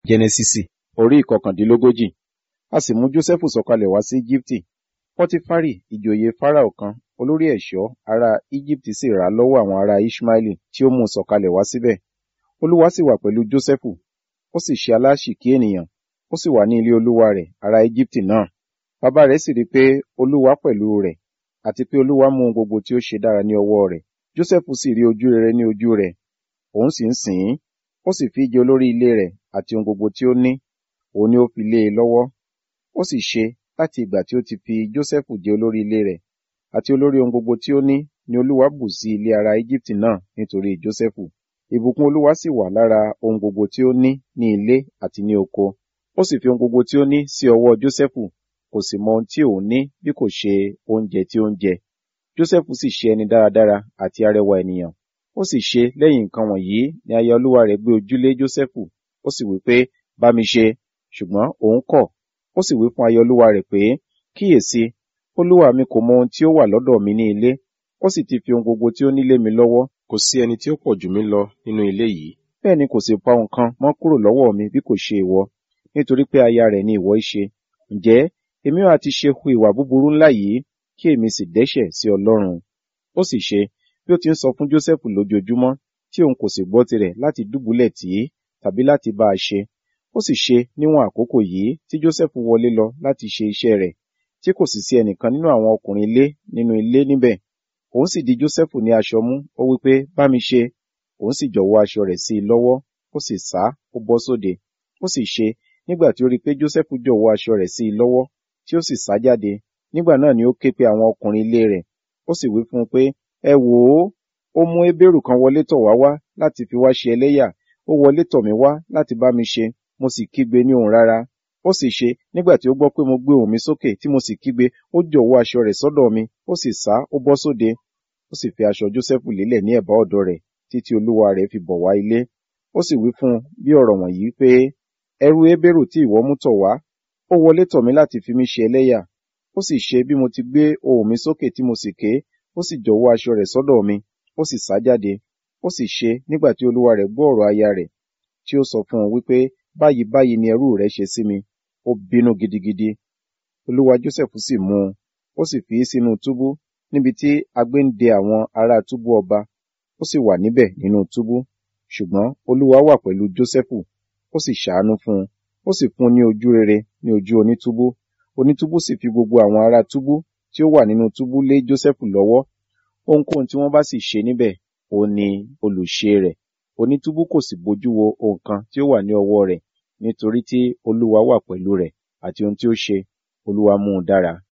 jẹnẹsísì orí ìkọkàndínlógójì a sì mú jósẹ́fù sọ̀kalẹ̀ wá sí íjíbítì pọ́tífárì ìjòyè fáráò kan olórí ẹ̀ṣọ́ ará íjíbítì sì rà á lọ́wọ́ àwọn ará ishmaeli tí ó mú un sọ̀kalẹ̀ wá síbẹ̀ olúwa sì wà pẹ̀lú jósẹ́fù ó sì ṣe aláṣìkí ènìyàn ó sì wà ní ilé olúwa rẹ̀ ará íjíbítì náà bàbá rẹ̀ sì rí i pé olúwa pẹ̀lú rẹ̀ àti pé olúwa mú ohun gbogbo tí ó ṣe dára ní ọwọ́ rẹ̀ jósẹ́fù sì rí ojú rere ní ojú rẹ̀ òun sì ń sìn ín ó sì fi jẹ olórí ilé rẹ̀ àti ohun gbogbo tí ó ní òun ni ó fi lé e lọ́wọ́ ó sì ṣe láti ìgbà tí ó ti fi jósẹ́fù jẹ olórí ilé rẹ̀ àti olórí ohun gbogbo tí ó ní ni olúwa bù sí ilé ará íjíbítì náà nítorí jósẹ́fù ìbùkún olúwa sì wà lára ohun gbogbo tí ó ní ní ilé àti ní oko ó sì fi ohun gbogbo tí ó ní sí ọwọ́ jósẹ́fù kò sì mọ ohun tí òun ní bí kò ṣe oúnjẹ tí ó ń jẹ jósẹ́fù sì ṣe ẹni dáradára àti arẹwà ènìyàn ó sì ṣe lẹ́yìn nǹkan wọ̀nyí ni aya olúwa rẹ̀ gbé ojúlé jósẹ́fù ó sì wí pé bá mi ṣe ṣùgbọ́n òun kọ̀ ó sì wí fún aya olúwa rẹ̀ pé kíyèsí olúwa mi kò mọ ohun tí ó wà lọ́dọ̀ mi ní ilé ó sì ti fi ohun gbogbo tí ó ní lé mi lọ́wọ́ kò sí ẹni tí ó pọ̀ jù mí lọ nínú ilé yìí bẹ́ẹ̀ ni kò sì pa nǹkan mọ́ kúrò lọ́wọ́ mi bí kò ṣe ìwọ nítorí pé aya rẹ̀ ni ìwọ í ṣe ǹjẹ́ èmi ò àti ṣe hu ìwà búburú ńlá yìí kí èmi sì dẹ́ṣẹ̀ sí ọlọ́run ó sì ṣe bí ó ti ń sọ fún jósẹ́fù lójoojúmọ́ tí òun kò sì gbọ́ tirẹ̀ láti dùbúlẹ̀ tì í tàbí láti bá a ṣe ó sì ṣe níwọ̀n àkókò yìí tí jósẹ́fù wọlé lọ láti ṣe iṣẹ́ rẹ̀ tí kò sì sí ẹnìkan nínú àwọn ọkùnrin ilé nínú ilé níbẹ̀ òun sì di jósẹ́fù ní aṣọ mú ó wí pé bá mi ṣe òun sì jọ̀wọ́ aṣọ rẹ̀ sí i lọ́wọ́ ó sì sá ó bọ́ sóde ó sì ṣe nígbà tí ó rí i pé jósẹ́fù jọ̀wọ́ aṣọ rẹ̀ sí i lọ́wọ́ tí ó sì sá jáde nígbà náà ni ó ké pe àwọn ọkùnrin ilé rẹ̀ ó sì wí fún un pé ẹ wò ó ó mú hébérù kan wọlé tọ̀ wá wá láti fi wá ṣe ẹlẹ́yà ó wọlé tọ̀ mí wá láti bá mi ṣe mo sì kígbe ní òun rárá ó sì ṣe nígbà tí ó gbọ́ pé mo gbé ohùn mi sókè tí mo sì kígbe ó jọ̀wọ́ aṣọ rẹ̀ sọ́dọ̀ mi ó sì sá ó bọ́ sóde ó sì fi aṣọ jósẹ́fù lélẹ̀ ní ẹ̀bá ọ̀dọ̀ rẹ̀ títí olúwa rẹ̀ fi bọ̀ wá ilé ó sì wí fún un bí ọ̀rọ̀ wọ̀nyí pé ẹrú hébérù tí ìwọ mú tọ̀ wá ó wọlé tọ̀ mí láti fi mí ṣe ẹlẹ́yà ó sì ṣe bí mo ti gbé ohùn mi sókè tí mo sì ké ó sì jọ̀wọ́ aṣọ rẹ̀ sọ́dọ̀ mi ó sì sá jáde ó sì ṣe nígbà tí olúwa rẹ̀ gbọ́ ọ̀rọ̀ aya rẹ̀ tí ó sọ fún un wípé báyìí báyìí ni ẹrú rẹ̀ ṣe sí mi ó bínú gidigidi olúwa jósẹ́fù sì mú un ó sì fi í sínú túbú níbi tí agbé ń de àwọn ará túbú ọba ó sì wà níbẹ̀ nínú túbú ṣùgbọ́n olúwa wà pẹ̀lú jósẹ́fù ó sì ṣàánú fún un ó sì fún un ní ojú rere ní ojú onítúbú onítúbú sì fi gbogbo àwọn ará túbú tí ó wà nínú túbú lé jósẹ́fù lọ́wọ́ ohunkóhun tí wọ́n bá sì ṣe níbẹ̀ òun ni olùṣe rẹ̀ onítúbú kò sì bójú wo ohun kan tí ó wà ní ọwọ́ rẹ̀ nítorí tí olúwa wà pẹ̀lú rẹ̀ àti ohun tí ó ṣe olúwa mú un dára